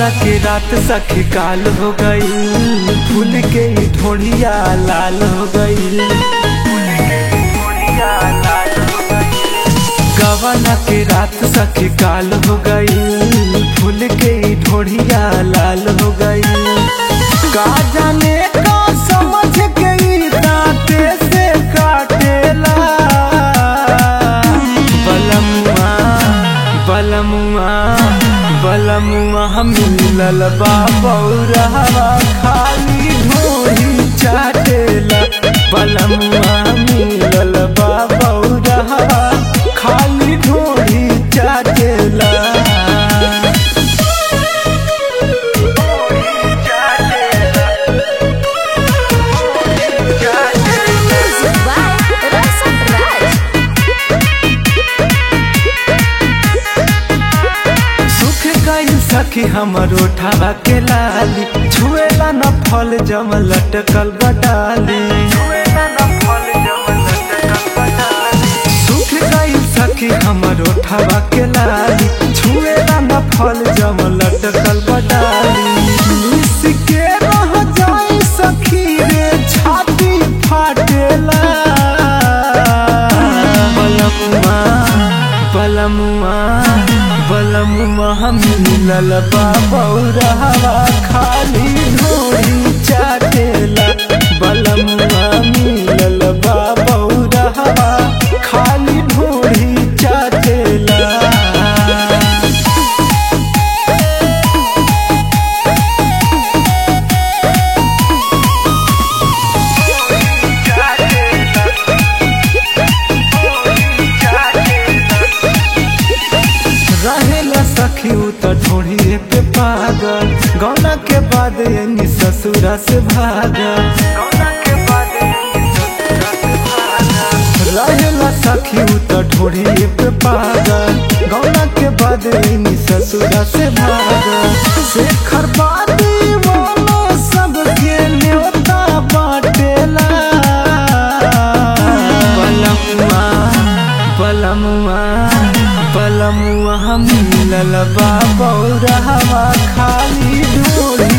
के रात सखी काल हो गई फूल के ही ढोढ़िया लाल हो गई गवाना के रात सखी काल हो गई फूल के ही ढोढ़िया लाल हो गई का जाने का समझ गई दांते से काटेला बलमुआ बलमुआ बलमुआ हम मिलल बा बौरहवा खाली ढोरी चाटेला बलमुआ मिलल बा बौरहवा खाली ढोरी चाटेला Music by Rasa Raj. सुख गई सखी हमर ओठावा के लाली छुएला न फल जम लटकल बटाली सुख गई सखी हमर ओठावा के लाली छुएला न फल जम लटकल बटाली मिस के रह जाई सखी रे छाती फाटेला बलमुआ बलमुआ बलमुआ हम मिलल बा बौरहवा खाली ढोरी चाटेला बलमुआ मिलल बा बौरहवा खाली ढोरी चाटेला रहेला सखी उ त ढोढ़िए पे पागल गौना के बाद यानी ससुरा से भागल रहेला सखी उ त ढोढ़िए पे पागल गौना के बाद यानी ससुरा से भागल शेखर बादी वाला सबके न्योता बाटेला बलमुआ बलमुआ बलमुआ हम मिलल बा बौरहवा खाली ढोरी